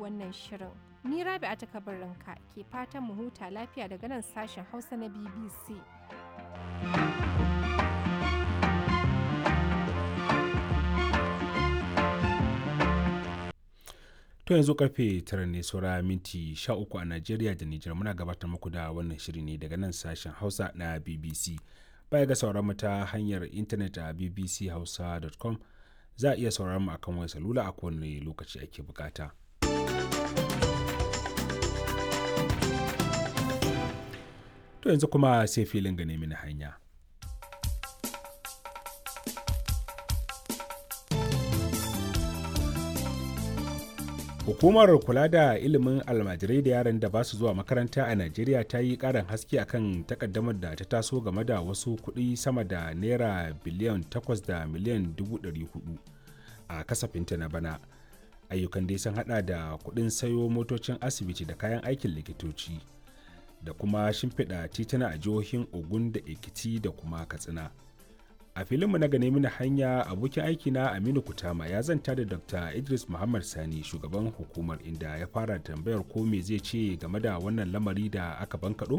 wannan shirin. Ni Rabi a takabarinka ke fatan mu huta lafiya daga nan sashen Hausa na BBC. To yanzu karfe tara ne saura minti sha uku a Najeriya da Nijar muna gabatar muku da wannan shiri ne daga nan sashen Hausa na BBC. Baya ga sauran mu ta hanyar intanet a bbchausa.com za a iya sauraron mu akan wayar salula a kowane lokaci ake bukata. To yanzu kuma sai filin gane mini hanya. Hukumar kula da ilimin almajirai da yaran da ba su zuwa makaranta a Najeriya ta yi ƙarin haske akan takaddamar da ta taso game da wasu kuɗi sama da naira biliyan 8 da miliyan 400 a kasafinta na bana. Ayyukan dai sun hada da kuɗin sayo motocin asibiti da kayan aikin likitoci da kuma shimfiɗa tituna a jihohin Ogun da Ekiti da kuma Katsina. a filinmu na gane mini hanya abokin aiki na aminu kutama ya zanta da dr idris muhammad sani shugaban hukumar inda ya fara tambayar ko me zai ce game da wannan lamari da aka bankaɗo?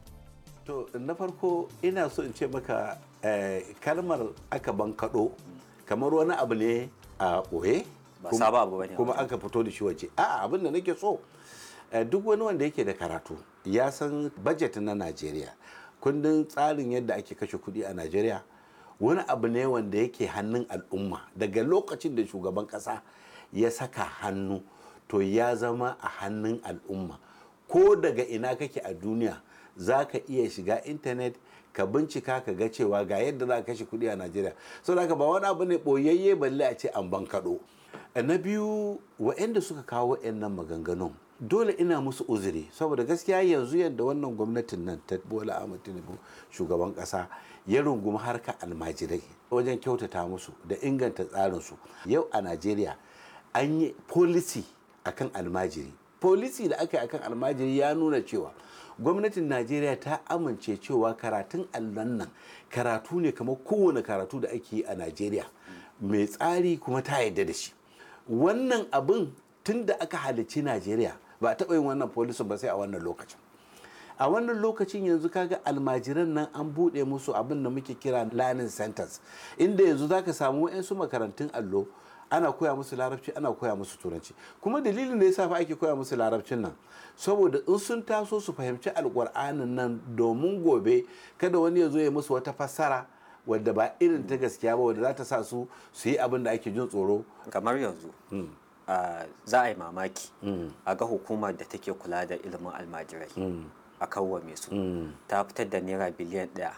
to na farko ina so in ce maka kalmar aka bankaɗo kamar wani abu ne a ɓoye kuma aka fito da shi waje a abin da nake so duk wani wanda yake da karatu ya san bajet na najeriya kundin tsarin yadda ake kashe kuɗi a najeriya wani abu ne wanda yake hannun al'umma daga lokacin da shugaban kasa ya saka hannu to ya zama a hannun al'umma ko daga ina kake a duniya za ka iya shiga intanet ka bincika ka ga cewa ga yadda za ka kashe kuɗi a najeriya sau da ba wani abu ne ɓoyayye balle a ce an ban kaɗo na biyu wa'anda suka kawo nan maganganun dole ina musu uzuri saboda gaskiya yanzu yadda wannan gwamnatin nan ta bola ahmad tinubu shugaban kasa ya rungumi harka almajirai wajen kyautata musu da inganta tsarinsu yau a najeriya an yi policy akan almajiri policy da aka yi akan almajiri ya nuna cewa gwamnatin najeriya ta amince cewa karatun allon nan karatu ne kamar kowane karatu da ake yi a najeriya mai tsari kuma ta yarda da shi wannan abin tun da aka halicci najeriya ba a taɓa yin wannan polisin ba sai a wannan lokacin a wannan lokacin yanzu kaga almajiran nan an buɗe musu abin da muke kira learning centers inda yanzu zaka samu wa'yansu makarantun allo ana koya musu larabci ana koya musu turanci kuma dalilin da yasa fa ake koya musu larabcin nan saboda in sun taso su fahimci alƙur'anin nan domin gobe kada wani ya zo ya musu wata fassara wadda ba irin ta gaskiya ba wadda za ta sa su su yi abin da ake jin tsoro kamar yanzu Uh, za a yi mamaki mm. a ga hukumar da take kula da ilimin almajirai mm. a kawwame su mm. ta fitar da naira biliyan ɗaya